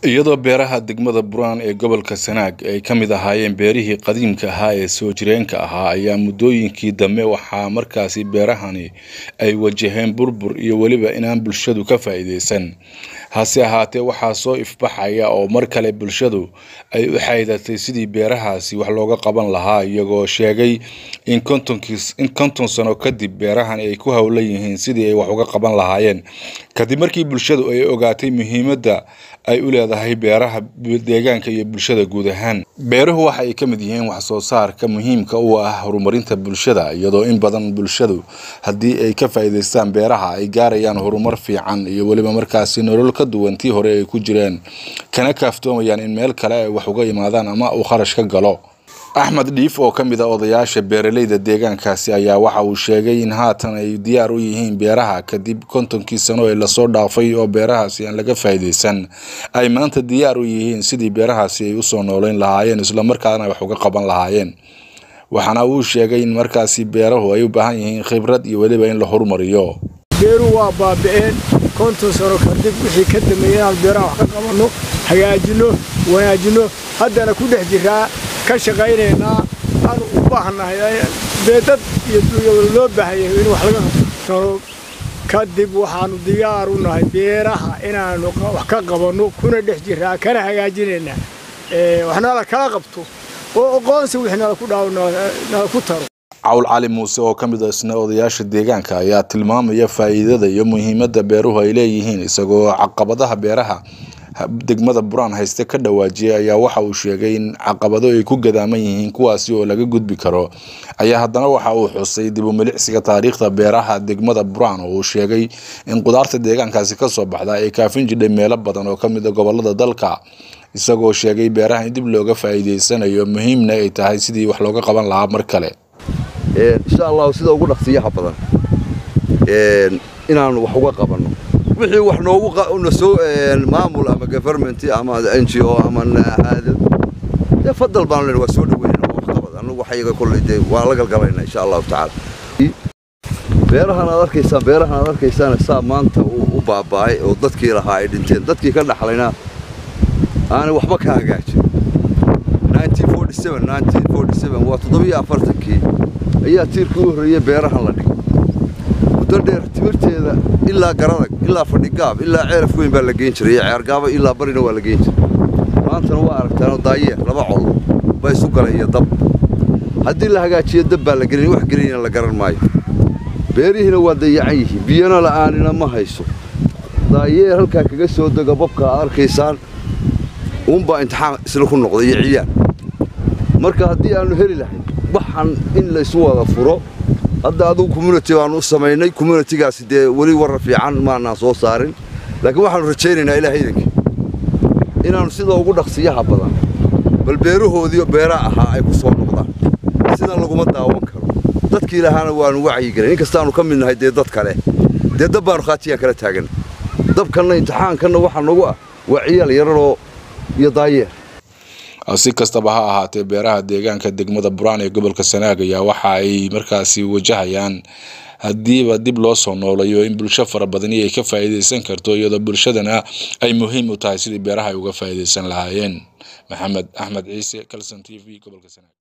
iyadoo beeraha degmada buraan ee gobolka sanaag ay ka mid ahaayeen beerihii qadiimka ahaa ee soo jireenka ahaa ayaa muddooyinkii dambe waxaa markaasi beerahani ay wajaheen burbur iyo weliba inaan bulshadu ka faa'iidaysan hase ahaatee waxaa soo ifbaxaya oo mar kale bulshadu ay u xaydatay sidii beerahaasi wax looga qaban lahaa iyagoo sheegay in kontonkiis in konton sano kadib beerahani ay ku howlan yihiin sidii ay wax uga qaban lahaayeen kadib markii bulshadu ay ogaatay muhiimadda ay u leedahay beeraha deegaanka iyo bulshada guud ahaan beeruhu waxa ay ka mid yihiin wax soo saarka muhiimka u ah horumarinta bulshada iyadoo in badan bulshadu haddii ay ka faa'iidaystaan beeraha ay gaarayaan horumar fiican iyo weliba markaasi nolol ka duwan tii hore ay ku jireen kana kaaftoomayaan in meel kale ay wax uga imaadaan ama uu kharash ka galo axmed dhiif oo ka mid a odayaasha beeraleyda deegaankaasi ayaa waxa uu sheegay in haatan ay diyaar u yihiin beeraha kadib kontonkii sano ee lasoo dhaafay oo beerahaasi aan laga faa'iidaysan ay maanta diyaar u yihiin sidii beerahaasi ay usoo nooleyn lahaayeen islamarkaana wax uga qaban lahaayeen waxaana uu sheegay in markaasi beerahu ay u baahan yihiin khibrad iyo weliba in la horumariyo beeruhu waa baaba'een konton sano kadib wixii ka dambeeyey inaan beeraha wax ka qabanno hagaajinno wanaajinno haddana ku dhex jiraa ka shaqaynaynaa aanu u baahnahay dee dad iyo dunya loo baahan yahay in wax laga taro kadib waxaanu diyaar u nahay beeraha inaanu wax ka qabanno kuna dhex jiraa kana hagaajinaynaa waxnala kala qabto oo aqoonsi wixii nala ku dhaawo nala ku taro cawl cali muuse oo ka mid isna odayaasha deegaanka ayaa tilmaamaya faa'iidada iyo muhiimadda beeruhu ay leeyihiin isagoo caqabadaha beeraha degmada buraan hayste ka dhawaajiyay ayaa waxa uu sheegay in caqabado ay ku gadaaman yihiin kuwaasi oo laga gudbi karo ayaa haddana waxa uu xusay dib u milicsiga taariikhda beeraha degmada buraan oo uu sheegay in qudaarta deegaankaasi kasoo baxda ay kaafin jidhay meelo badan oo kamid a gobolada dalka isagoo sheegay beeraha in dib looga faa'iidaysanayo muhiimna ay tahay sidii wax looga qaban lahaa mar kale insha allahu sida ugu dhaqsiyaha badan inaanu wax uga qabanno wixii wax noogu nasoo maamul ama government ama n g o ama haadad dee fadal baanu len waa soo dhaweynayna wax qabad annagu waxyaga kolley dee waa la galgalayna insha allahu tacaala beerahan aad arkaysaan beerahan aad arkaysaan saa maanta u baaba'ay oo dadkii lahaa ay dhinteen dadkii ka dhaxlayna aanay waxba ka hagaajin waa toddobiyo afartankii ayaa tiirka u horreeyey beerahan la dhigay muddo dheer timirteeda ilaa garadag ilaa fadhigaab ilaa ceeraf weyn baa la geyn jiray iyo ceergaaba ilaa barina waa la geyn jiray maantana waa aragtaanoo daayeer laba col baa isu galay iyo dab haddii la hagaajiyo dab baa la gelin wax gelinina la garan maayo beerihiina waa dayacan yihiin biyana la'aanina ma hayso daayeer halkaa kaga soo dega babka aad arkaysaan uunbaa imtixaan isla ku noqday iyo ciyaal marka haddii aannu heli lahayn waxan in laysu wada furo hadda adugu community baannu u samaynay communitigaasi dee weli warra fiican maanaan soo saarin laakiin waxaannu rajaynaynaa ilaah idanka inaannu sida ugu dhaqsiyaha badan bal beerahoodii beera ahaa ay ku soo noqdaan sidan laguma daawan karo dadkii lahaana waannu wacyigelin inkastaannu ka mid nahay dee dad kale dee dab baannu khaatiyaan kala taagan dabkanna imtixaankanna waxaa nagu ah waa ciyaal yararoo iyo daayeer si kastaba ha ahaatee beeraha deegaanka degmada buraan ee gobolka sanaag ayaa waxa ay markaasi wajahayaan haddiiba dib loo soo noolayo in bulsho fara badani ay ka faa'iidaysan karto iyadoo bulshadana ay muhiim u tahay sidii beeraha ay uga faa'iidaysan lahaayeen maxamed axmed ciise calson t v gobolka sanaag